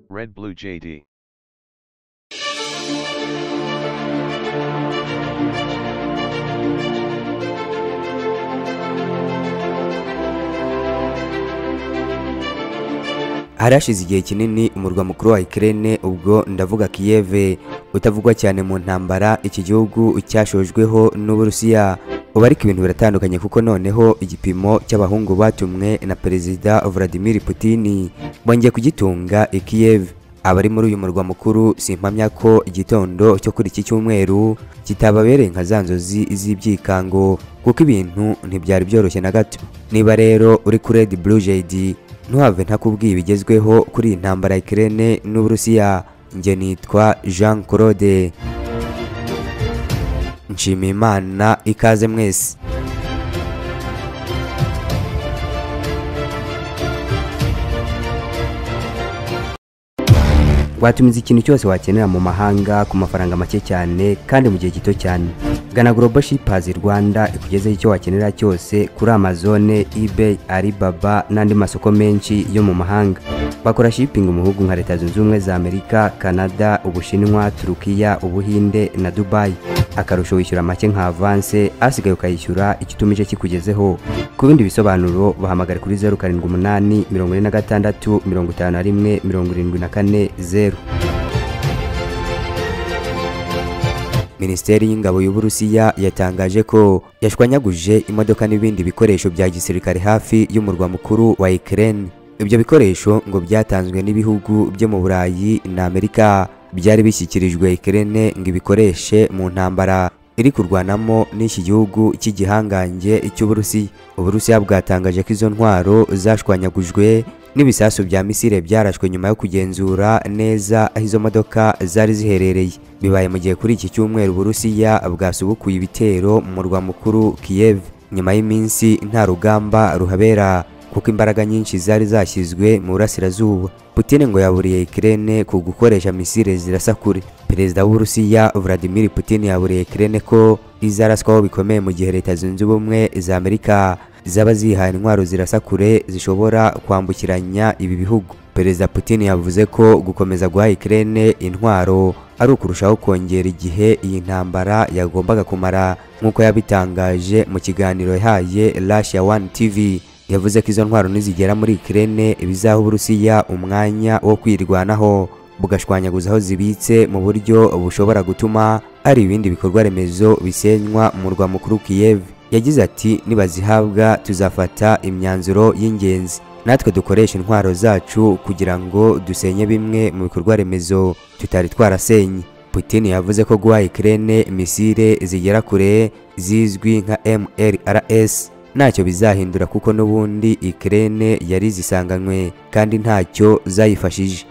Red Blue JD. harashize igihe kinini umurwa mukuru wa Ukraine ubwo ndavuga Kiev utavugwa cyane mu ntambara iki gihugu cyashojweho n'Uburusiya ubu ariko ibintu biratandukanye kuko noneho igipimo cy'abahungu batumwe na Perezida Vladimir Putin bongeye kugitunga i Kiev abari muri uyu murwa mukuru simpamya ko igitondo cyo kuri iki cyumweru kitababereye nka za nzozi z'ibyikango kuko ibintu ntibyari byoroshye na gato niba rero uri kuri Red Blue JD ntuhave ntakubwiye ibigezweho kuri iyi ntambara ya Ukraine n'Uburusiya njye nitwa Jean Claude nshimiye Imana ikaze mwese watumiza ikintu cyose wakenera mu mahanga ku mafaranga make cyane kandi mu gihe gito cyane gana global shippers rwanda ikugezeho icyo wakenera cyose kuri amazon ebay alibaba n'andi masoko menshi yo mu mahanga bakora shipping mu bihugu nka leta zunze ubumwe za amerika canada ubushinwa turukiya ubuhinde na dubai akarusho wishyura make nka avance asigaye ukayishyura icyo utumije kikugezeho ku bindi bisobanuro bahamagare kuri zeru karindwi umunani mirongo ine na gatandatu mirongo itanu na rimwe mirongo irindwi na kane zeru minisiteri y'ingabo y'uburusiya yatangaje ko yashwanyaguje imodoka n'ibindi bikoresho bya gisirikare hafi y'umurwa mukuru wa Ukraine ibyo bikoresho ngo byatanzwe n'ibihugu byo mu burayi na amerika byari bishyikirijwe Ukraine ngo ibikoreshe mu ntambara iri kurwanamo n'iki gihugu cy'igihangange cy'uburusiya uburusiya bwatangaje ko izo ntwaro zashwanyagujwe n'ibisasu bya misile byarashwe nyuma yo kugenzura neza aho izo modoka zari ziherereye bibaye mu gihe kuri iki cyumweru burusiya bwasubukuye ibitero mu murwa mukuru Kiev nyuma y'iminsi nta rugamba ruhabera kuko imbaraga nyinshi zari zashyizwe mu burasirazuba Putin ngo yaburiye Ukraine ku gukoresha misile zirasa kure Perezida w'Uburusiya Vladimir Putin yaburiye Ukraine ko izaraswaho bikomeye mu gihe Leta Zunze Ubumwe za Amerika zaba zihaye intwaro zirasa kure zishobora kwambukiranya ibi bihugu perezida putin yavuze ko gukomeza guha Ukraine intwaro ari ukurushaho kongera igihe iyi ntambara yagombaga kumara nk'uko yabitangaje mu kiganiro yahaye Russia One TV yavuze ko izo ntwaro nizigera muri Ukraine bizaha Uburusiya umwanya wo kwirwanaho bugashwanyaguza aho zibitse mu buryo bushobora gutuma hari ibindi bikorwa remezo bisenywa mu murwa mukuru Kiev yagize ati nibazihabwa tuzafata imyanzuro y'ingenzi natwe dukoresha intwaro zacu kugira ngo dusenye bimwe mu bikorwa remezo tutari twarasenye putin yavuze ko guha Ukraine misile zigera kure zizwi nka mlrs ntacyo bizahindura kuko n'ubundi Ukraine yari zisanganywe kandi ntacyo zayifashije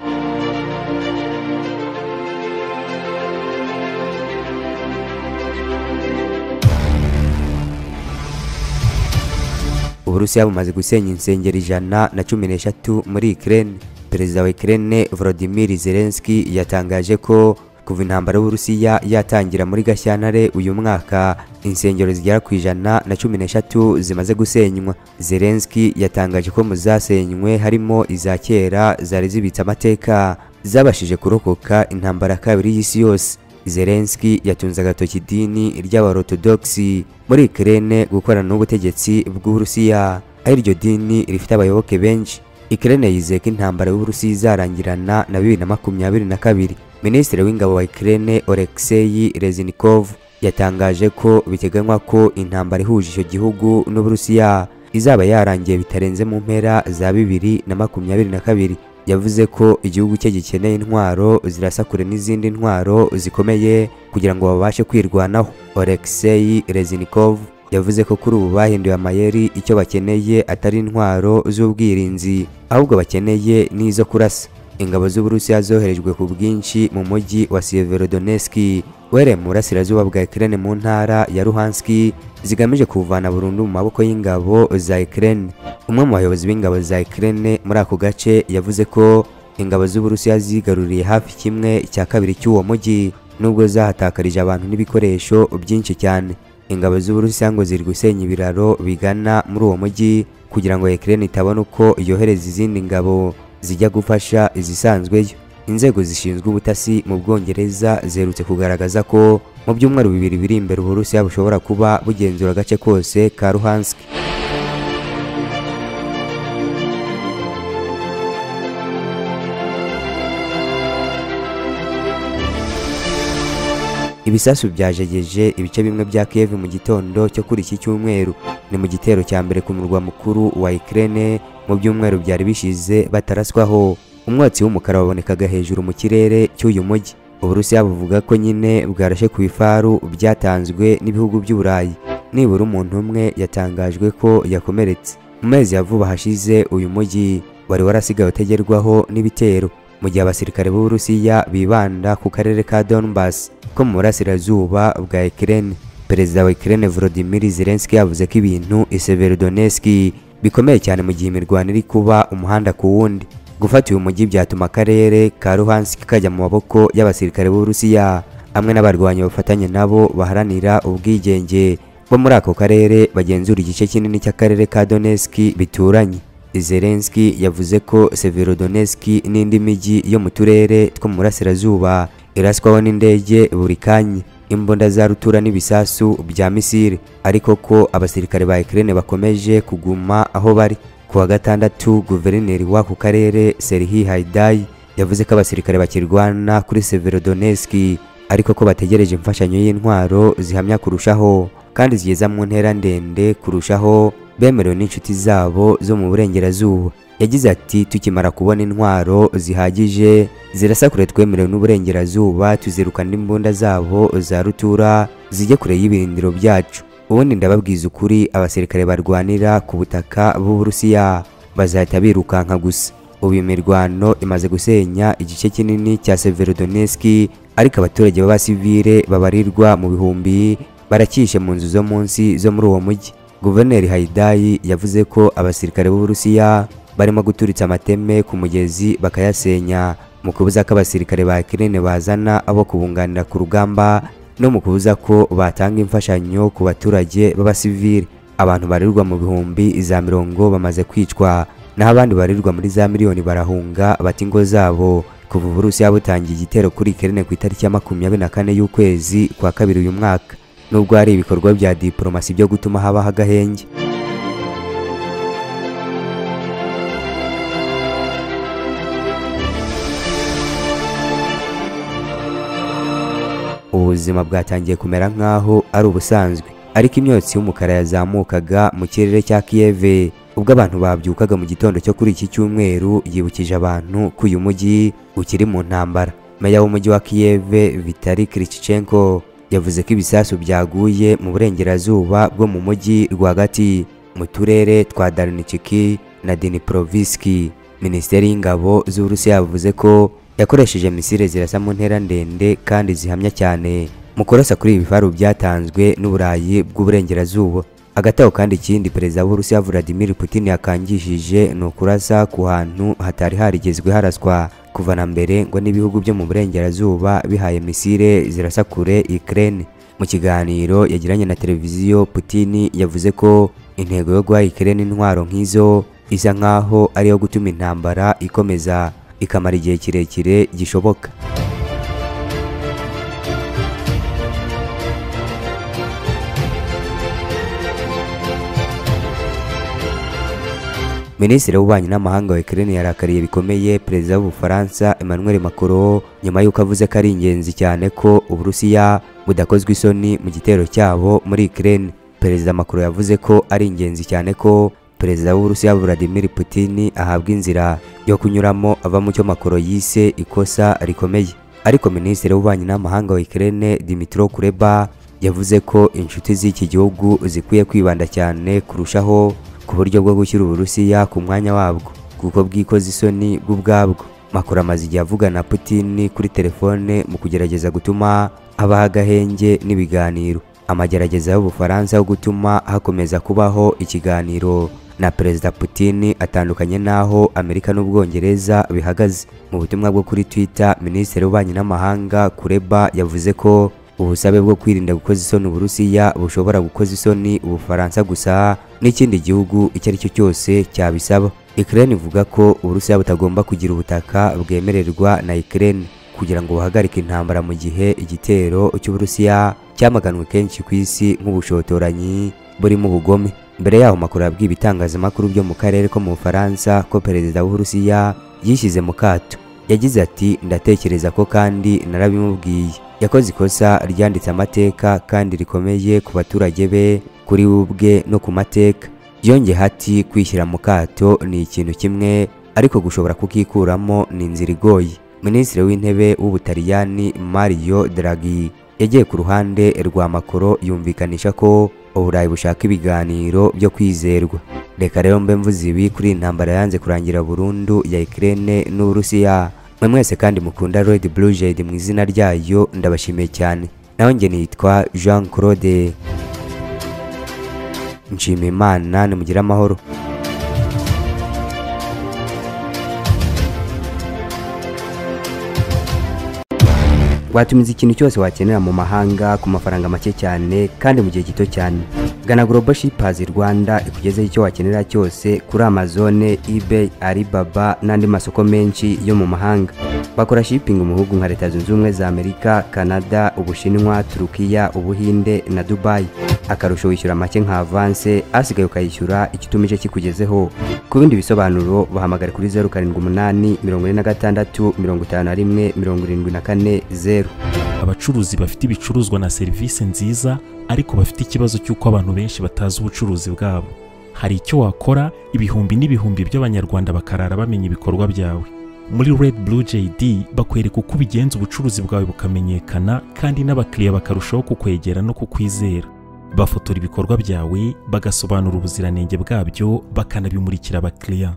uburusiya bumaze gusenya insengero ijana na cumi n'eshatu muri Ukraine perezida wa Ukraine Volodymyr Zelensky yatangaje ko kuva intambara y'uburusiya yatangira muri gashyantare uyu mwaka insengero zigera ku ijana na cumi n'eshatu zimaze gusenywa Zelensky yatangaje ko mu zasenywe harimo iza kera zari zibitse amateka zabashije kurokoka intambara ya kabiri y'isi yose Zelensky yatunze agatoki idini ry'abarotodogisi muri Ukraine gukorana n'ubutegetsi bw'Uburusiya aho iryo dini rifite abayoboke benshi Ukraine yizeye ko intambara y'Uburusiya izarangirana na bibiri na makumyabiri na kabiri Minisitiri w'ingabo wa Ukraine Oleksei Reznikov yatangaje ko biteganywa ko intambara ihuje icyo gihugu n'Uburusiya izaba yarangiye bitarenze mu mpera za bibiri na makumyabiri na kabiri yavuze ko igihugu cye gikeneye intwaro zirasa kure n'izindi ntwaro zikomeye kugira ngo babashe kwirwanaho Oleksei Reznikov yavuze ko kuri ubu bahinduye amayeri icyo bakeneye atari intwaro z'ubwirinzi ahubwo bakeneye n'izo kurasa ingabo z'Uburusiya zoherejwe ku bwinshi mu mujyi wa Severodonetsk were mu burasirazuba bwa Ukraine mu ntara ya Luhansk zigamije kuvana burundu mu maboko y'ingabo za Ukraine umwe mu bayobozi b'ingabo za Ukraine muri ako gace yavuze ko ingabo z'Uburusiya zigaruriye hafi kimwe cya kabiri cy'uwo mujyi nubwo zahatakarije abantu n'ibikoresho byinshi cyane ingabo z'Uburusiya ngo ziri gusenya ibiraro bigana muri uwo mujyi kugira ngo Ukraine itabona uko yohereza izindi ngabo zijya gufasha izisanzweyo inzego zishinzwe ubutasi mu Bwongereza ziherutse kugaragaza ko mu byumweru bibiri biri imbere Uburusiya bushobora kuba bugenzura agace kose ka Luhansk ibisasu byajegeje ibice bimwe bya Kiev mu gitondo cyo kuri iki cyumweru ni mu gitero cya mbere ku murwa mukuru wa Ukraine mu byumweru byari bishize bataraswaho umwotsi w'umukara wabonekaga hejuru mu kirere cy'uyu mujyi Uburusiya buvuga ko nyine bwarashe ku ifaru byatanzwe n'ibihugu by'Uburayi nibura umuntu umwe yatangajwe ko yakomeretse mu mezi ya vuba hashize uyu mujyi wari warasigaye utegerwaho n'ibitero mu gihe abasirikare b'Uburusiya bibanda ku karere ka Donbass ko mu burasirazuba bwa Ukraine perezida wa Ukraine Volodymyr Zelensky yavuze ko ibintu i Severodonetsk bikomeye cyane mu gihe imirwano iri kuba umuhanda ku wundi gufata uyu mujyi byatuma akarere ka Luhansk kajya mu maboko y'abasirikare b'Uburusiya hamwe n'abarwanyi bafatanye nabo baharanira ubwigenge bo muri ako karere bagenzura igice kinini cy'akarere ka Donetsk bituranye Zelensky yavuze ko Severodonetsk n'indi mijyi yo mu turere two mu burasirazuba iraswaho n'indege buri kanya imbunda za rutura n'ibisasu bya misile ariko ko abasirikare ba Ukraine bakomeje kuguma aho bari ku wa gatandatu guverineri w'ako karere Serhii Haidai yavuze ko abasirikare bakirwana kuri Severodonetsk ariko ko bategereje imfashanyo y'intwaro zihamya kurushaho kandi zigeza mu ntera ndende kurushaho bemerewe n'inshuti zabo zo mu burengerazuba yagize ati tukimara kubona intwaro zihagije zirasa kure twemerewe n'uburengerazuba tuzirukana imbunda zabo za rutura zijye kure y'ibirindiro byacu ubundi ndababwiza ukuri abasirikare barwanira ku butaka b'uburusiya bazahita birukanka gusa ubu iyo mirwano imaze gusenya igice kinini cya Severodonetsk ariko abaturage b'abasivile babarirwa mu bihumbi baracyishe mu nzu zo munsi zo muri uwo mujyi Guverineri Haidai yavuze ko abasirikare b'Uburusiya barimo guturitsa amateme ku mugezi bakayasenya mu kubuza ko abasirikare ba Ukraine bazana abo kubunganira ku rugamba no mu kubuza ko batanga imfashanyo ku baturage b'abasivili abantu barirwa mu bihumbi za mirongo bamaze kwicwa naho abandi barirwa muri za miliyoni barahunga bata ingo zabo kuva Uburusiya butangiye igitero kuri Ukraine ku itariki ya makumyabiri na kane y'ukwezi kwa kabiri uyu mwaka nubwo hari ibikorwa bya diplomasi byo gutuma habaho agahenge ubuzima bwatangiye kumera nk'aho ari ubusanzwe ariko imyotsi y'umukara yazamukaga mu kirere cya Kiev ubwo abantu babyukaga mu gitondo cyo kuri iki cyumweru yibukije abantu ko uyu mujyi ukiri mu ntambara meya w'umujyi wa Kiev Vitali Klitschko yavuze ko ibisasu byaguye mu burengerazuba bwo mu mujyi rwagati mu turere twa Darnichki na Dnipropetrovsk Minisiteri y'ingabo z'Uburusiya yavuze ko yakoresheje misile zirasa mu ntera ndende kandi zihamya cyane mu kurasa kuri ibi bifaru byatanzwe n'Uburayi bw'uburengerazuba agataho kandi ikindi perezida w'Uburusiya Vladimir Putin yakangishije ni ukurasa ku hantu hatari harigezwe haraswa kuva na mbere ngo n'ibihugu byo mu burengerazuba bihaye misile zirasa kure Ukraine mu kiganiro yagiranye na televiziyo Putin yavuze ko intego yo guha Ukraine intwaro nk'izo isa nkaho ari iyo gutuma intambara ikomeza ikamara igihe kirekire gishoboka Minisitiri w'ububanyi n'amahanga wa Ukraine yarakariye bikomeye perezida w'Ubufaransa Emmanuel Macron nyuma y'uko avuze ko ari ingenzi cyane ko Uburusiya budakozwe isoni mu gitero cyabo muri Ukraine. Perezida Macron yavuze ko ari ingenzi cyane ko perezida w'Uburusiya Vladimir Putin ahabwa inzira yo kunyuramo ava mu cyo Macron yise ikosa rikomeye. Ariko Minisitiri w'ububanyi n'amahanga wa Ukraine Dmytro Kuleba yavuze ko inshuti z'iki gihugu zikwiye kwibanda cyane kurushaho ku buryo bwo gushyira Uburusiya ku mwanya wabwo kuko bwikoze isoni bw'ubwabwo Macron amaze igihe avugana Putin kuri telefone mu kugerageza gutuma habaho agahenge n'ibiganiro amagerageza y'Ubufaransa yo gutuma hakomeza kubaho ikiganiro na Perezida Putin atandukanye n'aho Amerika n'Ubwongereza bihagaze mu butumwa bwo kuri Twitter Minisitiri w'Ububanyi n'Amahanga Kuleba yavuze ko ubusabe bwo kwirinda gukoza isoni Uburusiya bushobora gukoza isoni Ubufaransa gusa n'ikindi gihugu icyo ari cyo cyose cyabisaba Ukraine ivuga ko Uburusiya butagomba kugira ubutaka bwemererwa na Ukraine kugira ngo buhagarike intambara mu gihe igitero cy'Uburusiya cyamaganwe kenshi ku isi nk'ubushotoranyi burimo ubugome mbere yaho makuru yabwiye ibitangazamakuru byo mu karere ko mu Bufaransa ko perezida w'Uburusiya yishyize mu kato yagize ati ndatekereza ko kandi narabimubwiye yakoze ikosa ryanditse amateka kandi rikomeye ku baturage be kuri we ubwe no ku mateka yongeye ati kwishyira mu kato ni ikintu kimwe ariko gushobora kukikuramo ni inzira igoye minisitiri w'intebe w'ubutaliyani mario draghi yagiye ku ruhande rwa makoro yumvikanisha ko uburayi bushaka ibiganiro byo kwizerwa reka rero mbe mvuze ibi kuri iyi ntambara yanze kurangira burundu ya Ukraine n'Uburusiya mwe mwese kandi mukunda Red Blue Jade mu izina ryayo ndabashimiye cyane naho njye nitwa Jean Claude nshimiye Imana nimugire amahoro watumiza ikintu cyose wakenera mu mahanga ku mafaranga make cyane kandi mu gihe gito cyane gana Global Shippers Rwanda ikugezeho icyo wakenera cyose kuri Amazon, eBay, Alibaba n'andi masoko menshi yo mu mahanga. Bakora shipping mu bihugu nka Leta Zunze Ubumwe za Amerika, Canada, Ubushinwa, Turukiya, Ubuhinde na Dubai. Akarusho wishyura make nka avance, asigaye ukayishyura icyo utumije kikugezeho. Ku bindi bisobanuro bahamagare kuri 078 46 51 74 0. abacuruzi bafite ibicuruzwa na serivisi nziza ariko bafite ikibazo cy'uko abantu benshi batazi ubucuruzi bwabo hari icyo wakora ibihumbi n'ibihumbi by'abanyarwanda bakarara bamenya ibikorwa byawe muri red blue jd bakwereka uko ubigenza ubucuruzi bwawe bukamenyekana kandi n'abakiriya bakarushaho kukwegera no kukwizera bafotora ibikorwa byawe bagasobanura ubuziranenge bwabyo bakanabimurikira abakiriya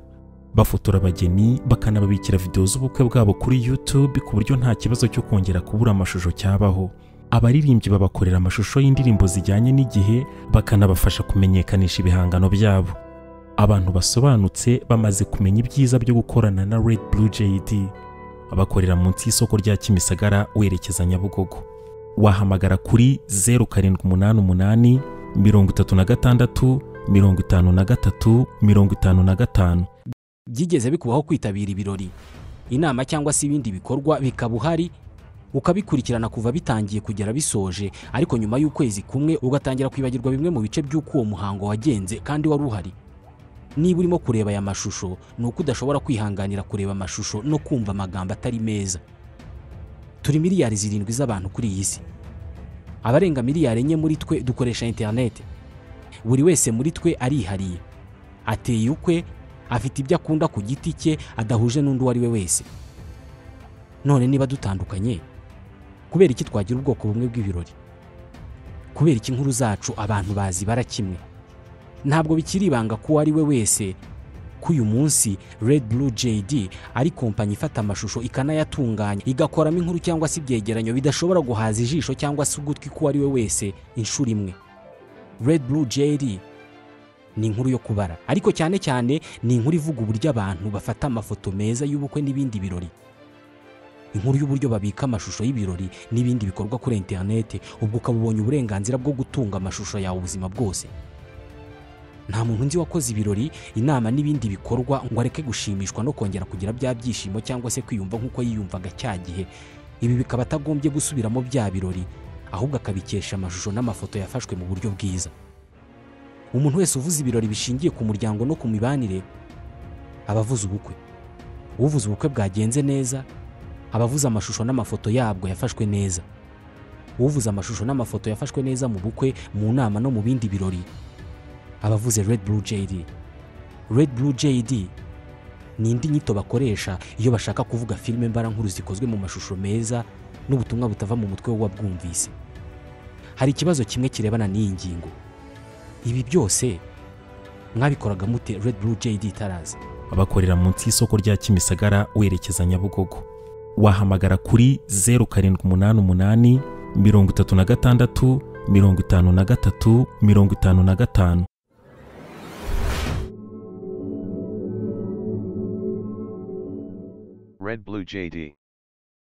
bafotora abageni bakanababikira videwo z'ubukwe bwabo kuri YouTube ku buryo nta kibazo cyo kongera kubura amashusho cyabaho abaririmbyi babakorera amashusho y'indirimbo zijyanye n'igihe bakanabafasha kumenyekanisha ibihangano byabo abantu basobanutse bamaze kumenya ibyiza byo gukorana na Red Blue JD abakorera munsi y'isoko rya Kimisagara werekeza Nyabugogo wahamagara kuri 0788 36 53 55 byigeze bikubaho kwitabira ibirori inama cyangwa se ibindi bikorwa bikaba uhari ukabikurikirana kuva bitangiye kugera bisoje ariko nyuma y'ukwezi kumwe ugatangira kwibagirwa bimwe mu bice by'uko uwo muhango wagenze kandi wari uhari niba urimo kureba aya mashusho ni uko udashobora kwihanganira kureba amashusho no kumva amagambo atari meza turi miliyari zirindwi z'abantu kuri iyi si abarenga miliyari enye muri twe dukoresha interineti buri wese muri twe arihariye ateye ukwe afite ibyo akunda ku giti cye adahuje n'undi uwo ari we wese none niba dutandukanye kubera iki twagira ubwoko bumwe bw'ibirori kubera iki inkuru zacu abantu bazi bara kimwe ntabwo bikiri ibanga ko uwo ari we wese ko uyu munsi Red Blue JD ari kompanyi ifata amashusho ikanayatunganya igakoramo inkuru cyangwa se ibyegeranyo bidashobora guhaza ijisho cyangwa se ugutwi k'uwo ari we wese inshuro imwe Red Blue JD ni inkuru yo kubara ariko cyane cyane ni inkuru ivuga uburyo abantu bafata amafoto meza y'ubukwe n'ibindi birori inkuru y'uburyo babika amashusho y'ibirori n'ibindi bikorwa kuri interinete ubwo ukaba ubonye uburenganzira bwo gutunga amashusho yawe ubuzima bwose nta muntu nzi wakoze ibirori inama n'ibindi bikorwa ngo areke gushimishwa no kongera kugira bya byishimo cyangwa se kwiyumva nk'uko yiyumvaga cya gihe ibi bikaba atagombye gusubiramo bya birori ahubwo akabikesha amashusho n'amafoto yafashwe mu buryo bwiza umuntu wese uvuze ibirori bishingiye ku muryango no ku mibanire aba avuze ubukwe uvuze ubukwe bwagenze neza aba avuze amashusho n'amafoto yabwo yafashwe neza uvuze amashusho n'amafoto yafashwe neza mu bukwe mu nama no mu bindi birori aba avuze Red Blue JD Red Blue JD ni indi nyito bakoresha iyo bashaka kuvuga filime mbarankuru zikozwe mu mashusho meza n'ubutumwa butava mu mutwe w'uwabwumvise hari ikibazo kimwe kirebana n'iyi ngingo ibi byose mwabikoraga mute Red Blue JD itaraza abakorera munsi y'isoko rya Kimisagara werekeza Nyabugogo wahamagara kuri 0788 36 53 55 Red Blue JD.